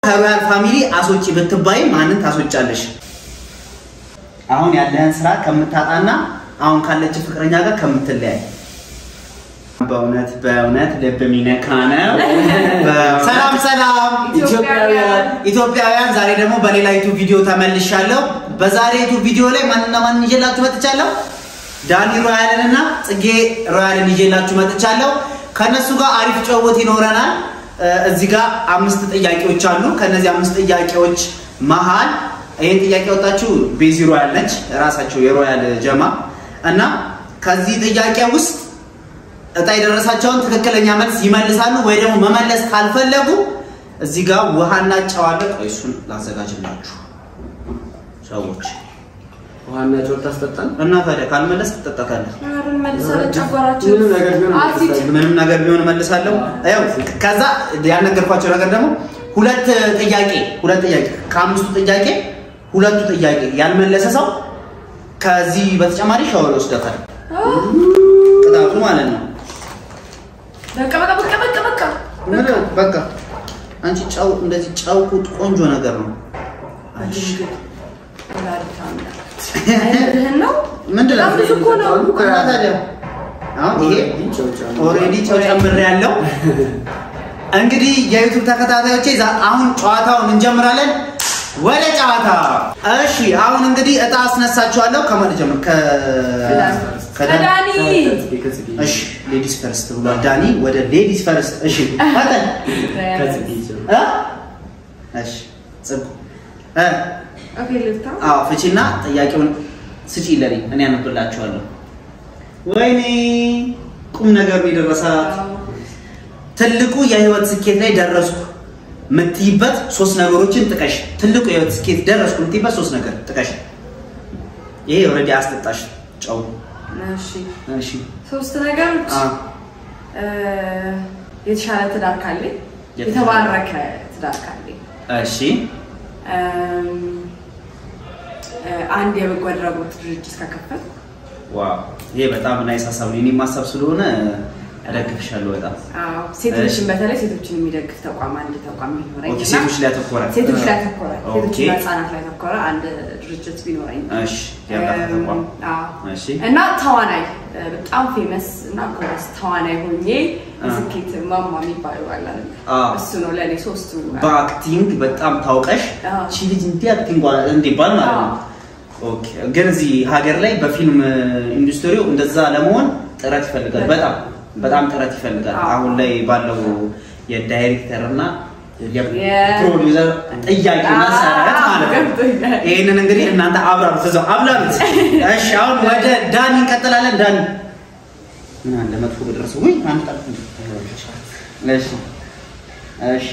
ከሮያል ፋሚሊ አስወጪ ብትባይ ማንን ታስወጫለሽ? አሁን ያለህን ስራ ከምታጣና አሁን ካለች ፍቅረኛ ጋር ከምትለያይ በእውነት በእውነት ልብ የሚነካ ነው። ሰላም ሰላም ኢትዮጵያውያን ኢትዮጵያውያን፣ ዛሬ ደግሞ በሌላ ዩቱብ ቪዲዮ ተመልሻለሁ። በዛሬ ዩቱብ ቪዲዮ ላይ ማንና ማንን ይዤላችሁ መጥቻለሁ? ዳኒ ሮያልን እና ጽጌ ሮያልን ይዤላችሁ መጥቻለሁ። ከእነሱ ጋር አሪፍ ጨዋታ ይኖረናል። እ፣ እዚህ ጋር አምስት ጥያቄዎች አሉ። ከእነዚህ አምስት ጥያቄዎች መሀል ይህን ጥያቄ ወጣችሁ ቤዚ ሮያል ነች፣ ራሳቸው የሮያል ጀማ እና ከዚህ ጥያቄ ውስጥ እጣ የደረሳቸውን ትክክለኛ መልስ ይመልሳሉ ወይ ደግሞ መመለስ ካልፈለጉ እዚህ ጋር ውሃና ጨው አለ። ቆይ እሱን ላዘጋጅላችሁ ሰዎች ውሃና ጨው ታስጠጣን። እና ታዲያ ካልመለስ ትጠጣታለህ። አሁን መልሰን ጨጓራችን ምንም ነገር ቢሆን አሲድ መልሳለሁ። ምንም ነገር ቢሆን መልሳለሁ። ያው ከዛ ያልነገርኳቸው ነገር ደግሞ ሁለት ጥያቄ ሁለት ጥያቄ ከአምስቱ ጥያቄ ሁለቱ ጥያቄ ያልመለሰ ሰው ከዚህ በተጨማሪ ሻወር ይወስዳታል። ቅጣቱ ማለት ነው። በቃ በቃ በቃ በቃ በቃ ምን በቃ አንቺ ጨው እንደዚህ ጨው ቁጥ ቆንጆ ነገር ነው። እሺ ወላዲተ አምላክ አይነትህን ነው ምንድን ነው? በጣም ብዙ እኮ ነው። እና ታዲያ አሁን ይሄ ጨው ጨው ኦልሬዲ ጨው ጨምሬ ያለው እንግዲህ የዩቱብ ተከታታዮቼ ዛ- አሁን ጨዋታውን እንጀምራለን። ወደ ጨዋታ እሺ። አሁን እንግዲህ እጣ አስነሳችኋለሁ። ከማን ጀምር? ከ ከዳኒ ከዳኒ ከጽጌ ከጽጌ እሺ፣ ሌዲስ ፈርስት ብሏል ዳኒ። ወደ ሌዲስ ፈርስት። እሺ፣ ቀጥል። ከጽጌ ጀምር። እ? እሺ፣ ጽጉ እ ኦኬ ልፍታ አዎ ፍቺና ጥያቄውን ስጪ ለኔ እኔ አነብላችኋለሁ። ወይኔ ቁም ነገር ነው የደረሳት። ትልቁ የህይወት ስኬት ላይ ደረስኩ የምትይበት ሶስት ነገሮችን ጥቀሽ። ትልቁ የህይወት ስኬት ደረስኩ የምትይበት ሶስት ነገር ጥቀሽ። ይሄ ኦልሬዲ አስጠጣሽ ጨው። እሺ እሺ ሶስት ነገሮች አ እ፣ የተሻለ ትዳር ካለኝ የተሻለ- የተባረከ ትዳር ካለኝ እሺ እም፣ እ፣ አንድ የበጎ አድራጎት ድርጅት ከከፈትኩ ዋው ይሄ በጣም ናይስ ሀሳብ ነው። የኔም ሀሳብ ስለሆነ እደግፍሻለሁ በጣም። አዎ፣ ሴቶችን እሺ። በተለይ ሴቶችን የሚደግፍ ተቋም አንድ ተቋም ቢኖረኝ ኦኬ እና ሴቶች ላይ ያተኮረ ሴቶች ላይ ያተኮረ ኦኬ ሴቶችና ህጻናት ላይ ያተኮረ አንድ ድርጅት ቢኖረኝ እሺ የእርዳታ እም፣ ተቋም አዎ። እሺ እና ተዋናይ እ፣ በጣም ፌመስ እና ጎበዝ ተዋናይ ሆኜ አ። ስኬት ማማ የሚባለው አለ አይደል? አ። እሱ ነው ለእኔ ሶስቱ በአክቲንግ በጣም ታውቀሽ አዎ። ቺ ልጅ እንዲህ አክቲንግ እንዲባል ማለት ነው። ኦኬ ግን እዚህ ሀገር ላይ በፊልም ኢንዱስትሪው እንደዛ ለመሆን ጥረት ይፈልጋል። በጣም በጣም ጥረት ይፈልጋል። አዎ። አሁን ላይ ባለው የዳይሬክተር እና የ- የፕሮዲውሰር ጥያቄ አዎ፣ መሰረት ማለት ነው። ገብቶኛል። ይህንን እንግዲህ እናንተ አብራሩት እዛው አብላሩት። እሺ አሁን ወደ ዳኒ እንቀጥላለን። ዳኒ ምን አለ መጥፎ በደረሰ ወይ አንድ ጣል እሺ እሺ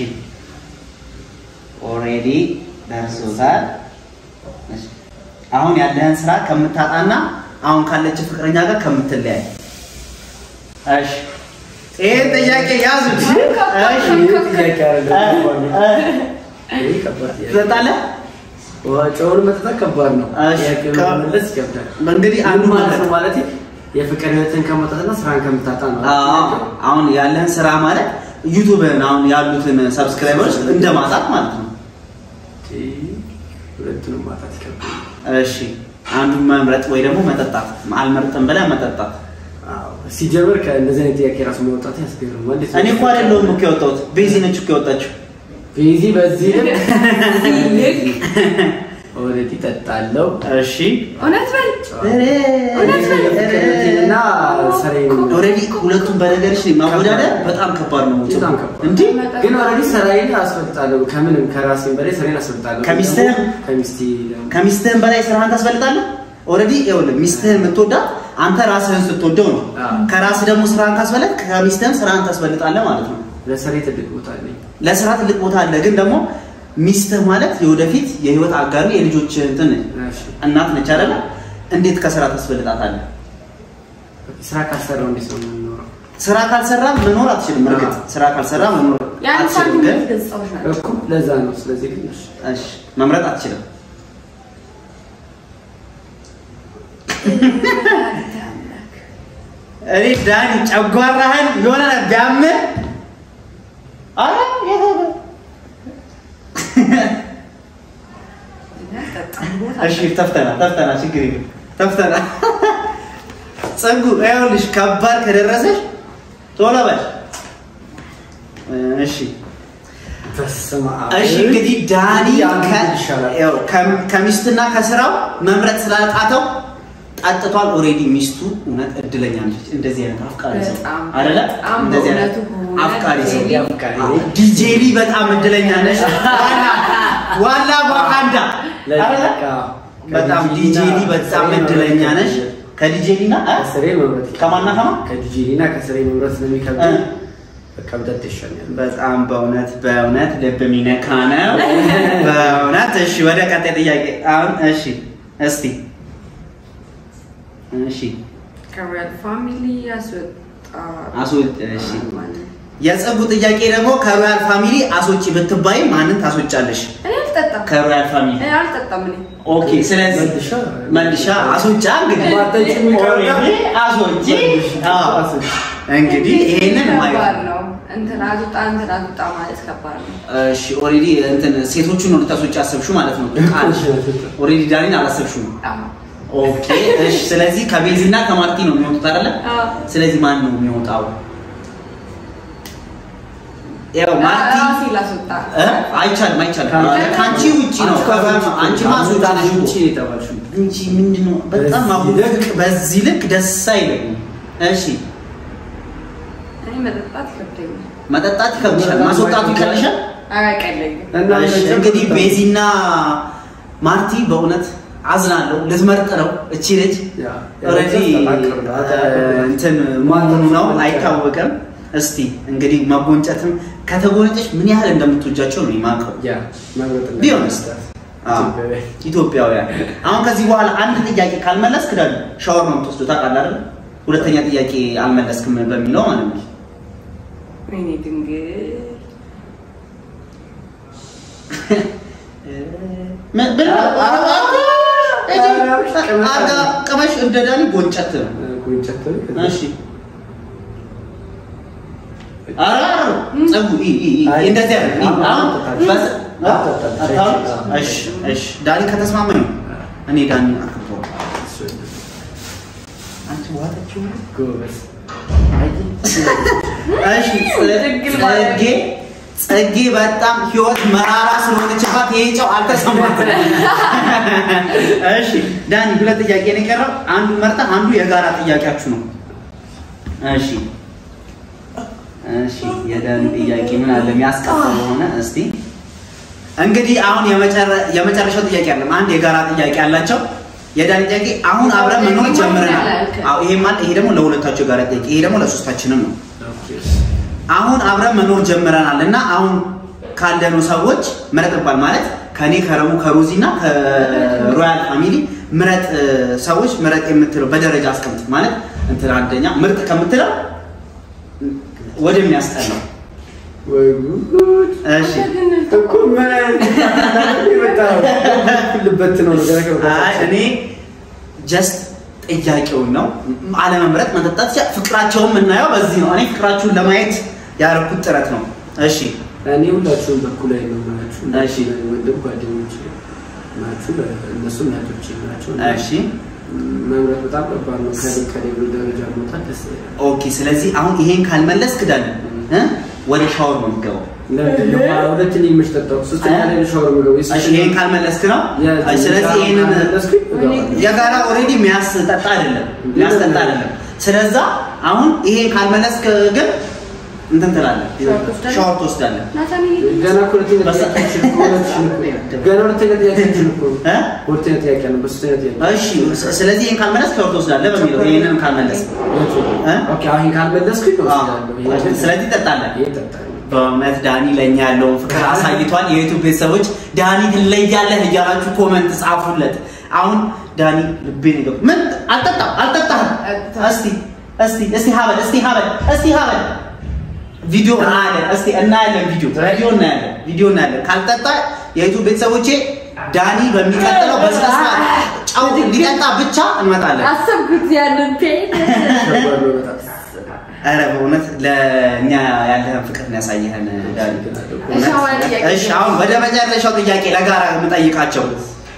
ኦሬዲ ደርሶታል። እሺ አሁን ያለህን ስራ ከምታጣና አሁን ካለች ፍቅረኛ ጋር ከምትለያይ። እሺ ይሄን ጥያቄ ያዙት። እሺ ይህ ጥያቄ አይደለም፣ ከባድ ነው። እ? ይህ ከባድ ጥያቄ። ትጠጣለህ? ውሃ ጨውን መጠጣት ከባድ ነው። እሺ፣ ጥያቄውን ከ- መመለስ ይከብዳል። እንግዲህ አንዱ ምን ማለት ማለት ነው ማለት የፍቅር ህይወትን ከመውጣትና ስራን ከምታጣ ነው። አዎ አሁን ያለህን ስራ ማለት ዩቱብን አሁን ያሉትን ሰብስክራይበሮች እንደ ማጣት ማለት ነው። ሁለቱንም ማጣት ይከብዳል። እሺ አንዱን መምረጥ ወይ ደግሞ መጠጣት። አልመርጥም ብለህ መጠጣት። አዎ፣ ሲጀምር ከእንደዚህ አይነት ጥያቄ ራሱ መውጣት ያስገርማል። እንዴት ነው? እኔ እኮ አይደለሁም እኮ የወጣሁት ቤዚ ነች እኮ የወጣችው። ቤዚ በዚህ ልክ ኦልሬዲ ጠጣለው እሺ እውነት በል እና ስራዬን ኦልሬዲ ሁለቱም በነገርሽ ላይ ማወዳደር በጣም ከባድ ነው። በጣም ከባድ። እንዴ ግን ኦልሬዲ ስራዬን አስፈልጣለሁ። ከምንም ከራሴም በላይ ስራዬን አስፈልጣለሁ። ከሚስትህም? ከሚስቴ ደግሞ ከሚስትህን በላይ ስራህን ታስበልጣለህ። ኦልሬዲ ይኸውልህ ሚስትህን የምትወዳት አንተ ራስህን ስትወደው ነው። አዎ። ከራስህ ደግሞ ስራህን ካስበለጥ ከሚስትህም ስራህን ታስበልጣለህ ማለት ነው። ለስራዬ ትልቅ ቦታ አለኝ። ለስራ ትልቅ ቦታ አለ። ግን ደግሞ ሚስትህ ማለት የወደፊት የህይወት አጋሪ የልጆች እንትን እሺ። እናት ነች አይደለ? እንዴት ከስራ ታስበልጣታለህ? ስራ ካልሰራው እንዴት ነው የምንኖረው? ስራ ካልሰራ መኖር አትችልም። እርግጥ አዎ። ስራ ካልሰራ መኖር ያን አትችልም። ሳንቲም ግን ገጽታዎች ናቸው እኮ ለዛ ነው። ስለዚህ ግን እሺ። እሺ መምረጥ አትችልም። እኔ ዳኒ ጨጓራህን የሆነ ቢያምህ አረ የሆነ እሺ ተፍተና ተፍተና ችግር የለም ተፍተና ጸጉ ይኸውልሽ ከባድ ከደረሰሽ ቶሎ በል እሺ በስመ አብ። እሺ እንግዲህ ዳኒ አንዱ ከ- ይሻላል። ያው ከ- ከሚስትና ከስራው መምረጥ ስላልቃተው ጠጥቷል። ኦልሬዲ ሚስቱ እውነት እድለኛ ነች። እንደዚህ አይነት አፍቃሪ ሰው በጣም አይደለ? በጣም እንደዚህ አይነት በእውነቱ ከሆነ አፍቃሪ ሰው ጄሊ አፍቃሪ ዲጄሊ በጣም እድለኛ ነች። ዋላ ዋካንዳ አይደለ? በጣም ዲጄሊ በጣም እድለኛ ነች። ከዲጄሊና እ? ከስሬ መምረጥ ይከብዳል። ከማና ከማ ከዲጄሊና ከስሬ መምረጥ ስለሚከብድ እ? በቃ ብጠጥ ይሻላል። በጣም በእውነት በእውነት ልብ የሚነካ ነው። በእውነት እሺ፣ ወደ ቀጣይ ጥያቄ አሁን እሺ፣ እስቲ እሺ፣ ከሮያል ፋሚሊ ያስወጣ አስወጥ እሺ። ማንን? የጽጉ ጥያቄ ደግሞ ከሮያል ፋሚሊ አስወጪ ብትባይ ማንን ታስወጫለሽ? እኔ አልጠጣም ከሮያል ፋሚሊ እኔ አልጠጣም እኔ ኦኬ። ስለዚህ መልሻ መልሻ አስወጫ እንግዲህ ማጠጭ የሚቀር ኦልሬዲ አስወጪ። አዎ አስወጪ። እንግዲህ ይሄንን ማየት ከባድ ነው እንትን አትውጣ እንትን አትውጣ ማለት ከባድ ነው እሺ ኦልሬዲ እንትን ሴቶቹን ነው ልታስወጪ ያሰብሽው ማለት ነው። ቃል ኦልሬዲ ዳኒን አላሰብሽውም። አዎ። ኦኬ እሺ። ስለዚህ ከቤዚ እና ከማርቲ ነው የሚወጡት አይደለ? አዎ። ስለዚህ ማን ነው የሚወጣው? ያው ማርቲ ራሴ ላስወጣ እ? አይቻልም አይቻልም። ከአንቺ ውጪ ነው። አንቺ ማስወጪ ነሽ እኮ። ውጪ የተባልሽው እንጂ ምንድነው በጣም በዚህ አጉል ልክ- በዚህ ልክ ደስ አይለኝም። እሺ እኔ መጠጣት ይከብደኛል መጠጣት ይከብድሻል፣ ማስወጣቱ ይቀልሻል። ኧረ አይቀለኝም እና እሺ መቼም እንግዲህ በጣም- ቤዚና ማርቲ በእውነት አዝናለሁ። ልትመርጥ ነው እቺ ልጅ ያ፣ ኦልሬዲ ተጠናክሮ ነው። አጠናክሮ እንትን መሆኑ ነው አይታወቅም። እስቲ እንግዲህ መጎንጨትም ከተጎነጨች ምን ያህል እንደምትወጃቸው ነው የማውቀው። ያ መምረጥ እና ቢሆንስ? አዎ፣ ኢትዮጵያውያን። ኢትዮጵያውያን አሁን ከዚህ በኋላ አንድ ጥያቄ ካልመለስክ ደግሞ ሻወር ነው የምትወስዱ ታውቃለህ አይደል? ሁለተኛ ጥያቄ አልመለስክም በሚለው ማለት ነው። ወይኔ ድንግል ምን- ምን- አርጋ ቅመሽ እንደ ዳኒ ጎንጨት ነው። ጉንጨት እሺ ኧረ ጸጉ ኢ ኢ ኢ አይ፣ እንደዚህ አይደል? ኢ አሁን በስ- አታጣጣም። አታጣም? እሺ እሺ ዳኒ ከተስማማኝ ነው። እኔ ዳኒ አክብሮ አንቺ ዋጠችው ጎበዝ እሺ ድንግል ማለት ጸጌ ጸጌ በጣም ህይወት መራራ ስለሆነችባት ይሄ ጨው አልተሰማትም። እሺ ዳኒ ሁለት ጥያቄ ነው የቀረው። አንዱ መርጣ አንዱ የጋራ ጥያቄያችሁ ነው። እሺ እሺ የዳኒ ጥያቄ ምን አለ የሚያስቀጣ ሆነ እስቲ እንግዲህ አሁን የመጨረ- የመጨረሻው ጥያቄ አለ። አንድ የጋራ ጥያቄ አላቸው። የዳኒ ጥያቄ አሁን አብረን መኖር ጀምረናል። አዎ ይሄ ማለት ይሄ ደግሞ ለሁለታቸው የጋራ ጥያቄ፣ ይሄ ደግሞ ለሶስታችንም ነው። አሁን አብረን መኖር ጀምረናል እና አሁን ካለነው ሰዎች ምረጥ ባል ማለት ከኔ ከረሙ ከሮዚ እና ከሮያል ፋሚሊ ምረጥ እ፣ ሰዎች ምረጥ የምትለው በደረጃ አስቀምጥ ማለት እንትን አንደኛ ምርጥ ከምትለው ወደሚያስጠላው ወይ ጉድ እሺ እኮ ምን አይነት የመጣው ልበት ነው ነገር አይ እኔ ጀስት ጥያቄውን ነው አለመምረጥ መጠጣት ሲያ ፍቅራቸውን የምናየው በዚህ ነው። እኔ ፍቅራችሁን ለማየት ያደረኩት ጥረት ነው። እሺ እኔ ሁላችሁም በኩል ላይ ነው ናችሁ። እሺ። ወንድም ጓደኞች ናችሁ። እነሱም እህቶቼ ናቸው። እሺ መምረጥ በጣም ከባድ ነው። ከኔ ከሌሎች ደረጃ መውጣት ደስ ይላል። ኦኬ። ስለዚህ አሁን ይሄን ካልመለስክ ዳኒ እ ወደ ሻወር ነው የሚገባው። ለምንድን ነው ሁለት እኔ የምሽጠጣው ሶስተኛ ላይ ነው ሻወር የምገባው። እሺ ይሄን ካልመለስክ ነው። እሺ፣ ስለዚህ ይሄንን የጋራ ኦልሬዲ የሚያስጠጣ አይደለም የሚያስጠጣ አይደለም። ስለዛ አሁን ይሄን ካልመለስክ ግን እንትን ትላለህ፣ ሻወር ትወስዳለህ? ሻወር ትወስዳለህ። ናታን ገና እኮ ሁለተኛ ጥያቄያችን እኮ ሁለትሽን እኮ ገና ሁለተኛ ጥያቄያችን እኮ እ? ሁለተኛ ጥያቄ ነው። በሶስተኛ ጥያቄ እሺ ስለዚህ ይሄን ካልመለስክ ሻወር ትወስዳለህ በሚለው ይሄንን ካልመለስክ እ? ኦኬ አሁን ካልመለስኩኝ እወስዳለሁ። ይሄ ግን- ስለዚህ ትጠጣለህ። ይሄ እጠጣለሁ። በእውነት ዳኒ ለእኛ ያለውን ፍቅር አሳይቷል። የዩቱብ ቤተሰቦች ዳኒ ትለያለህ እያላችሁ ኮመንት ጻፉለት። አሁን ዳኒ ልቤን ይገብ ምን አልጠጣም አልጠጣም። እስቲ እስቲ እስቲ ሀበል እስቲ ሀበል እስቲ ሀበል ቪዲዮ እናያለን። እስቲ እናያለን። ቪዲዮ ቪዲዮ እናያለን። ቪዲዮ እናያለን። ካልጠጣ የዩቱብ ቤተሰቦቼ ዳኒ በሚቀጥለው በስነ ስርዓት ጨው ሊጠጣ ብቻ እንመጣለን። አሰብኩት ያንን ፔን ከባድ ነው በጣም። ኧረ በእውነት ለእኛ ያለህን ፍቅር ነው ያሳየህን ዳኒ። እሺ፣ አሁን ጥያቄ እሺ አሁን ወደ መጨረሻው ጥያቄ ለጋራ የምጠይቃቸው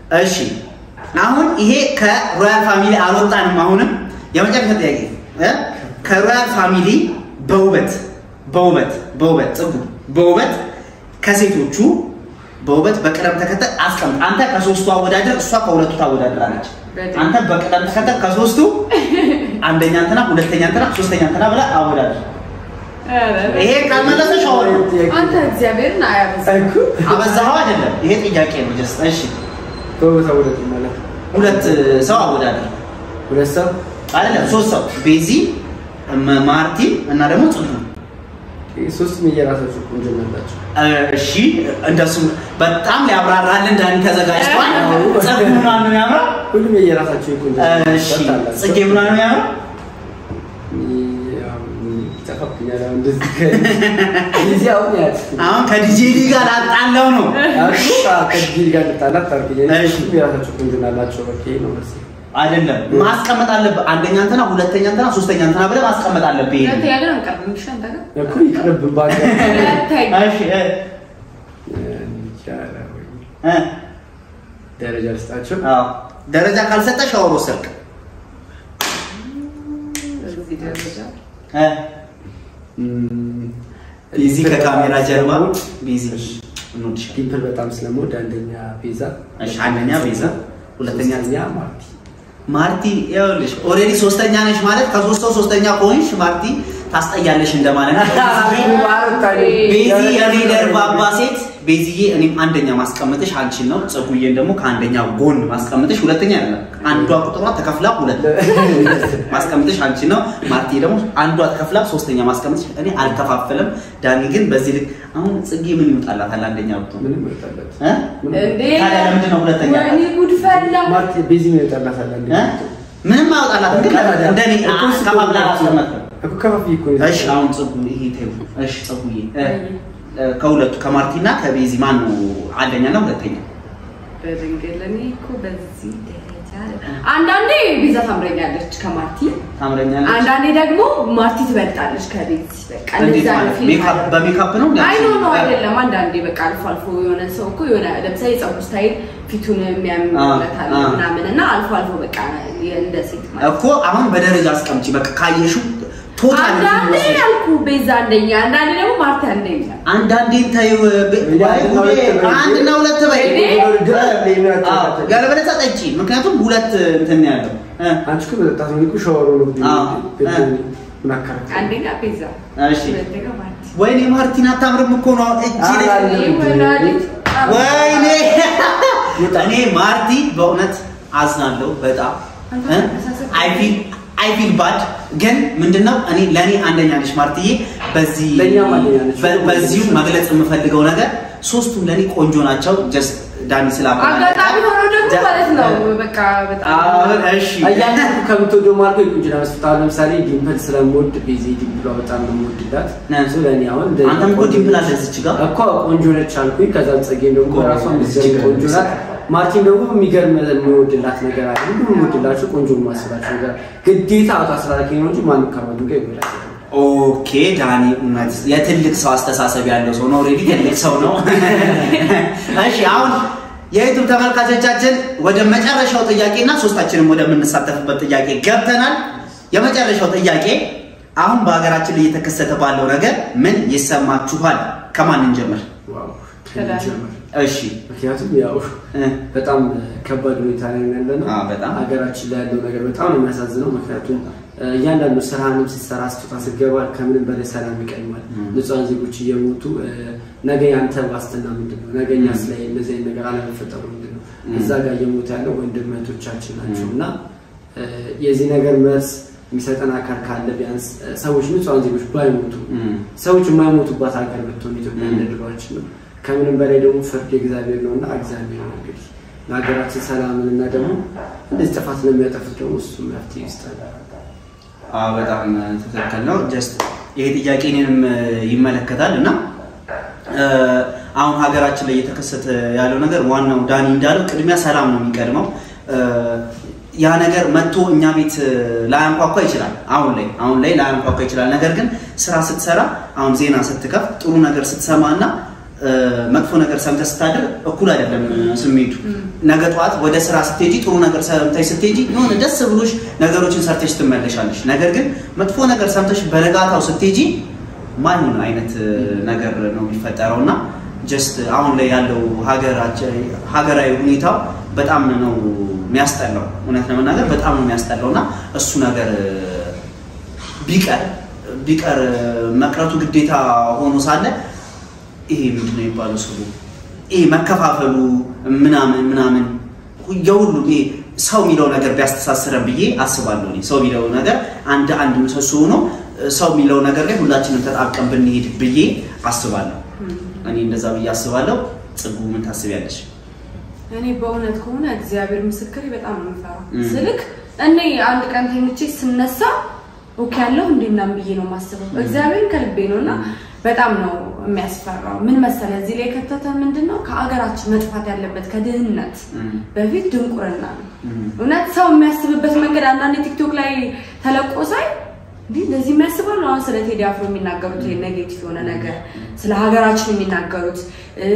እሺ አሁን ይሄ ከሮያል ፋሚሊ አልወጣንም። አሁንም የመጨረሻ ጥያቄ እ? ከሮያል ፋሚሊ በውበት በውበት በውበት ጽጉ በውበት ከሴቶቹ በውበት በቅደም ተከተል አስቀምጥ። አንተ ከሶስቱ አወዳደር፣ እሷ ከሁለቱ ታወዳድራለች። በጣም። አንተ በቅደም ተከተል ከሶስቱ አንደኛ እንትና፣ ሁለተኛ እንትና፣ ሶስተኛ እንትና ብለህ አወዳድር። ይሄ ካልመለሰ ሻወር ነው። አንተ እግዚአብሔርን አያበዛም። እኮ አበዛኸው አይደለም። ይሄ ጥያቄ ነው። ጀስት እሺ፣ በቦታ ወደት ማለት ነው። ሁለት ሰው አወዳድር ሁለት ሰው አይደለም፣ ሶስት ሰው ቤዚ፣ እመ- ማርቲ እና ደግሞ ጽጉ ሶስቱም የየራሳቸው ቆንጆ ናላቸው። እሺ እንደሱ በጣም ሊያብራራልን ዳኒ ተዘጋጅቷል። ጽጉ ምኗን ነው የሚያምረው? ሁሉም የየራሳቸው የቆንጆ እሺ ጽጌ ምኗን ነው የሚያምረው? ይጠፋብኛል። አሁን እንደዚህ ከዚህ አሁን ያት አሁን ከዲጄ ዲ ጋር ላጣለው ነው። ከዚህ ጋር ልጣላት ታርግኝ። እሺ። ሁሉም የራሳቸው ቆንጆ ናላቸው። በቃ ይሄ ነው መልሴ። አይደለም ማስቀመጥ አለብህ። አንደኛ እንትና፣ ሁለተኛ እንትና፣ ሶስተኛ እንትና ብለህ ማስቀመጥ አለብህ። ይሄ ሁለተኛ ግን አንቀርብም። እሺ አንተ ጋር እኮ ይቅርብን ባገ ሁለተኛ እሺ እ እ ደረጃ ልስጣቸው። አዎ ደረጃ ካልሰጠ ሻወር ወሰድክ በዚህ ደረጃ እ ቢዚ ከካሜራ ጀርባ ቢዚ እንወድሻለን። ዲምፕል በጣም ስለምወድ አንደኛ ቤዛ፣ እሺ አንደኛ ቤዛ፣ ሁለተኛ ሶስተኛ ማርቲ። ማርቲ ይኸውልሽ ኦልሬዲ ሶስተኛ ነሽ ማለት ከሶስት ሰው ሶስተኛ ከሆንሽ ማርቲ ታስጠያለሽ እንደማለት ነው። ቤዚ የኔ ደርባባ ሴት ቤዚዬ፣ እኔም አንደኛ ማስቀመጥሽ አንቺን ነው። ጽጉዬን ደግሞ ከአንደኛ ጎን ማስቀመጥሽ ሁለተኛ አይደለም፣ አንዷ ቁጥሯ ተከፍላ ሁለት ማስቀመጥሽ አንቺ ነው። ማርቲ ደግሞ አንዷ ተከፍላ ሶስተኛ ማስቀመጥሽ እኔ አልከፋፍልም። ዳኒ ግን በዚህ ልክ አሁን ጽጌ ምን ይወጣላታል? አንደኛ ብትሆን ምንም ይወጣላት እ? እንዴ ታዲያ ለምንድን ነው ሁለተኛ? ወይኔ ጉድ ፈላ። ማርቲ ቤዚ ምን ይወጣላታል? አንዴ እ? ምንም አያወጣላትም። ግን እንደኔ ከፋፍላ አላስቀመጥክም። እኮ ከፋፍዬ እኮ ነው እሺ አሁን ጽጉ ይሄ ተይው። እሺ ጽጉዬ እ፣ እ፣ ከሁለቱ ከማርቲና ከቤዚ ማን ነው አንደኛና ሁለተኛ? በድንግል እኔ እኮ በዚህ ደረጃ አንዳንዴ ቤዛ ታምረኛለች ከማርቲ ታምረኛለች። አንዳንዴ ደግሞ ማርቲ ትበልጣለች ከቤት በቃ እንዴት እንደዛ ነው ማለት ፊልም ሜካፕ አለ። በሜካፕ ነው እንዴ? አይ ኖ ኖ አይደለም። አንዳንዴ በቃ አልፎ አልፎ የሆነ ሰው እኮ የሆነ ለምሳሌ የፀጉር ስታይል ፊቱን የሚያምርለታል አ- አ- ምናምን እና አልፎ አልፎ በቃ እንደ ሴት ማለት እኮ አሁን በደረጃ አስቀምጪ። በቃ ካየሽው ቶታል አንዳንዴ ያልኩ ቤዛ አንደኛ፣ አንዳንዴ ደግሞ ማርቲ አንደኛ። አንዳንዴን ታዩ አንድና ሁለት በይ አዎ፣ ያለበለዚያ ጠጪ። ምክንያቱም ሁለት እንትን ነው ያለው እ፣ አንቺ እኮ መጠጣት ነው እኮ ሻወር ነው አዎ። ምን አካረክ አንደኛ ቤዛ፣ እሺ ሁለተኛ ማርቲ። ወይኔ ማርቲን አታምርም እኮ ነው እጅ ላይ አይ፣ እኔ ወላዲት ወይኔ እኔ ማርቲ በእውነት አዝናለሁ በጣም አይ ፊል አይ ፊል ባድ ግን ምንድነው እኔ ለእኔ አንደኛ ነች ማርትዬ በዚህ ለእኛም አንደኛ ነች። በ- በዚሁ መግለጽ የምፈልገው ነገር ሶስቱም ለእኔ ቆንጆ ናቸው ጀስት ዳኒ ስላባ አጋጣሚ ሆኖ ደግሞ ማለት ነው በቃ በጣም እሺ እያንዳንዱ ከምትወደው ማርኮ የቁንጅና መስፈርት አሁን ለምሳሌ ዲምፕል ስለምወድ ቤዚ ዲምፕሏ በጣም ነው የምወድላት ነ- እሱ ለእኔ አሁን እንደ አንተም እኮ ዲምፕል አለ እዚች ጋር እኮ ቆንጆ ነች አልኩኝ። ከዛ ጸጌም ደግሞ እኮ ራሷ እዚች ጋር ቆንጆ ናት። ማርቲን ደግሞ የሚገርም የሚወድላት ነገር አለ። ሁሉም የሚወድላቸው ቆንጆ የማስባቸው ነገር ግዴታ አውጣ ስላልከኝ ነው እንጂ ማንም ከማንም ጋር ይወዳል። ኦኬ ዳኒ እውነት የትልቅ ሰው አስተሳሰብ ያለው ሰው ነው። ኦልሬዲ ትልቅ ሰው ነው። እሺ አሁን የዩቱብ ተመልካቾቻችን ወደ መጨረሻው ጥያቄና ሶስታችንም ወደምንሳተፍበት ጥያቄ ገብተናል። የመጨረሻው ጥያቄ አሁን በሀገራችን ላይ እየተከሰተ ባለው ነገር ምን ይሰማችኋል? ከማን እንጀምር? ዋው ከዳኒ። ጀምር። እሺ ምክንያቱም ያው እ፣ በጣም ከባድ ሁኔታ ላይ ነው ያለ ነው። አዎ፣ በጣም። ሀገራችን ላይ ያለው ነገር በጣም ነው የሚያሳዝነው። ምክንያቱም እ፣ እያንዳንዱ ስራንም ስትሰራ ስትወጣ ስትገባ ከምንም በላይ ሰላም ይቀድማል። ም። ንጹሐን ዜጎች እየሞቱ እ፣ ነገ ያንተ ዋስትና ምንድን ነው? ነገ እኛስ ላይ እንደዚህ አይነት ነገር አለመፈጠሩ ምንድን ነው? ም። እዛ ጋር እየሞቱ ያለው ወንድም እህቶቻችን ናቸው እና እ፣ የዚህ ነገር መልስ የሚሰጠን አካል ካለ ቢያንስ እ፣ ሰዎች ንጹሐን ዜጎች ባይሞቱ እም፣ ሰዎች የማይሞቱባት ሀገር ብትሆን ኢትዮጵያ ም። እንደ ድሯችን ነው። ከምንም በላይ ደግሞ ፍርድ የእግዚአብሔር ነው እና እግዚአብሔር ነው እንግዲህ ለሀገራችን ሰላምን እና ደግሞ እንደዚህ ጥፋት ለሚያጠፉት ደግሞ እሱ መፍትሄ ይስጠን። አዎ በጣም ትክክል ነው። ጀስት ይሄ ጥያቄ እኔንም ይመለከታል እና እ፣ አሁን ሀገራችን ላይ እየተከሰተ ያለው ነገር ዋናው ዳኒ እንዳለው ቅድሚያ ሰላም ነው የሚቀድመው። እ፣ ያ ነገር መጥቶ እኛ ቤት ላያንኳኳ ይችላል። አሁን ላይ አሁን ላይ ላያንኳኳ ይችላል። ነገር ግን ስራ ስትሰራ አሁን ዜና ስትከፍ ጥሩ ነገር ስትሰማ እና እ፣ መጥፎ ነገር ሰምተሽ ስታድር እኩል አይደለም ስሜቱ። ነገ ጠዋት ወደ ስራ ስትሄጂ ጥሩ ነገር ሰምተሽ ስትሄጂ የሆነ ደስ ብሎሽ ነገሮችን ሰርተሽ ትመለሻለሽ። ነገር ግን መጥፎ ነገር ሰምተሽ በነጋታው ስትሄጂ ማይሆን አይነት እ፣ ነገር ነው የሚፈጠረው እና ጀስት አሁን ላይ ያለው ሀገራችን ሀገራዊ ሁኔታው በጣም ነው የሚያስጠላው። እውነት ለመናገር በጣም ነው የሚያስጠላው እና እሱ ነገር እ፣ ቢቀር ቢቀር መቅረቱ ግዴታ ሆኖ ሳለ ይሄ ምንድን ነው የሚባለው ስሉ ይሄ መከፋፈሉ ምናምን ምናምን የሁሉም ይሄ ሰው የሚለው ነገር ቢያስተሳስረን ብዬ አስባለሁ። እኔ ሰው የሚለው ነገር አንድ አንድ ምሰሶ ሆኖ ሰው የሚለው ነገር ላይ ሁላችንም ተጣብቀን ብንሄድ ብዬ አስባለሁ። እኔ እንደዛ ብዬ አስባለሁ። ጽጉ ምን ታስቢያለሽ? እኔ በእውነት ከሆነ እግዚአብሔር ምስክሬ በጣም ነው የምፈራው። እም። ስልክ እኔ አንድ ቀን ተኝቼ ስነሳ ኦኬ ያለው እንዴ ምናምን ብዬ ነው የማስበው። እግዚአብሔር ከልቤ ነው እና በጣም ነው የሚያስፈራው። ምን መሰለ እዚህ ላይ የከተተ ምንድን ነው ከአገራችን መጥፋት ያለበት ከድህነት እም፣ በፊት ድንቁርና ነው። እም፣ እውነት ሰው የሚያስብበት መንገድ አንዳንድ ቲክቶክ ላይ ተለቆ ሳይ እንዲህ እንደዚህ የሚያስባሉ። አሁን ስለ ቴዲ አፍሮ የሚናገሩት ይሄ ኔጌቲቭ የሆነ ነገር ስለ ሀገራችን የሚናገሩት እ፣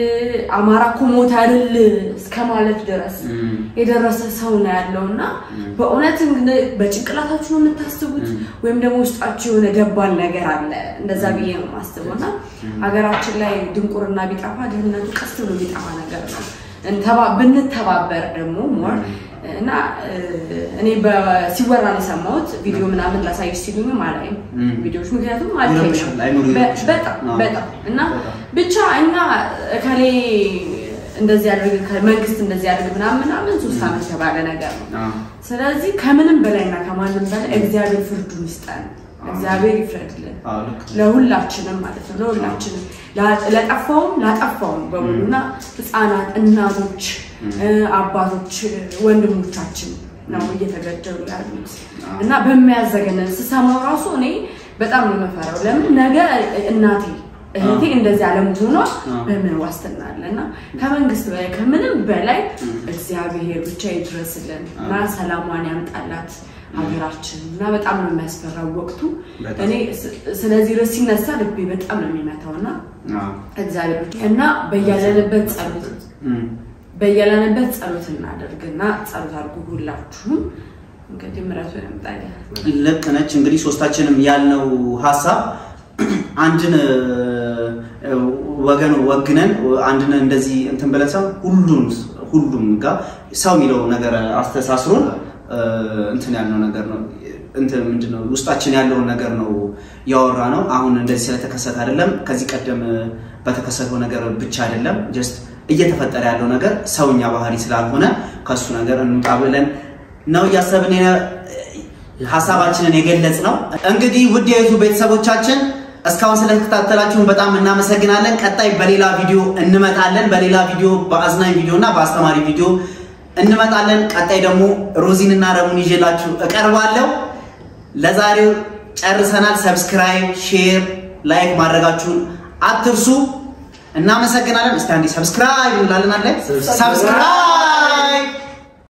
አማራ እኮ ሞተ አይደል እስከ ማለት ድረስ እም፣ የደረሰ ሰው ነው ያለው እና በእውነት እንግዲህ በጭንቅላታችሁ ነው የምታስቡት ወይም ደግሞ ውስጣችሁ የሆነ ደባል ነገር አለ። እንደዛ ብዬ ነው የማስበው እና ሀገራችን ላይ ድንቁርና ቢጠፋ ድህነቱ ቀስ ብሎ ቢጠፋ ነገር ነው። እንተባ- ብንተባበር ደግሞ ሞር እና እ፣ እኔ በ- ሲወራ ነው የሰማሁት ቪዲዮ ምናምን ላሳይሽ ሲሉኝም አላይም እም። ቪዲዮዎች ምክንያቱም ይረብሻል፣ አይምሮ አልተኛም። በ- ይረብሻል። በጣም አዎ። በጣም እና በጣም። ብቻ እኛ እከሌ እንደዚህ ያድርግ መንግስት እንደዚህ ያድርግ ምናምን ምናምን ሶስት ዓመት የተባለ ነገር ነው። አዎ፣ ስለዚህ ከምንም በላይና ከማንም በላይ እግዚአብሔር ፍርዱን ይስጠን። እግዚአብሔር ይፍረድልን አዎ፣ ልክ ነው። ለሁላችንም ማለት ነው። ለሁላችንም ላ- ለጠፋውም ላጠፋውም በሙሉ እና ህፃናት፣ እናቶች፣ እ፣ አባቶች፣ ወንድሞቻችን ነው እየተገደሉ ያሉት እና በሚያዘገነን ስሰማው ራሱ እኔ በጣም ነው የምፈራው። ለምን ነገ እናቴ እህቴ እንደዚህ አለመሆኗ በምን ዋስትና አለ? እና ከመንግስት በላይ ከምንም በላይ እግዚአብሔር ብቻ ይድረስልን እና ሰላሟን ያምጣላት ሀገራችን እና በጣም ነው የሚያስፈራው ወቅቱ። በጣም። እኔ ስ- ስለዚህ ርዕስ ሲነሳ ልቤ በጣም ነው የሚመታው እና አዎ፣ እግዚአብሔር እና በያለንበት ጸሎት እም፣ በያለንበት ጸሎት እናደርግና ጸሎት አድርጉ ሁላችሁም። እንግዲህ ምሕረቱ ያምጣልን። ልክ ነች። እንግዲህ ሶስታችንም ያልነው ሀሳብ አንድን እ፣ ወገን ወግነን አንድን እንደዚህ እንትን ብለን ሰው ሁሉም ሁሉም ጋር ሰው የሚለው ነገር አስተሳስሮን እ፣ እንትን ያልነው ነገር ነው እንትን ምንድን ነው ውስጣችን ያለውን ነገር ነው ያወራ ነው። አሁን እንደዚህ ስለተከሰተ አይደለም፣ ከዚህ ቀደም በተከሰተው ነገር ብቻ አይደለም። ጀስት እየተፈጠረ ያለው ነገር ሰውኛ ባህሪ ስላልሆነ ከሱ ነገር እንውጣ ብለን ነው እያሰብን የነ- ሀሳባችንን የገለጽ ነው። እንግዲህ ውድ የዩቱብ ቤተሰቦቻችን እስካሁን ስለተከታተላችሁን በጣም እናመሰግናለን። ቀጣይ በሌላ ቪዲዮ እንመጣለን። በሌላ ቪዲዮ በአዝናኝ ቪዲዮ እና በአስተማሪ ቪዲዮ እንመጣለን። ቀጣይ ደግሞ ሮዚን እና ረሙን ይዤላችሁ እቀርባለሁ። ለዛሬው ጨርሰናል። ሰብስክራይብ፣ ሼር፣ ላይክ ማድረጋችሁን አትርሱ። እናመሰግናለን። እስቲ አንዴ ሰብስክራይብ እንላለን አለ ሰብስክራይብ። ሰብስክራይብ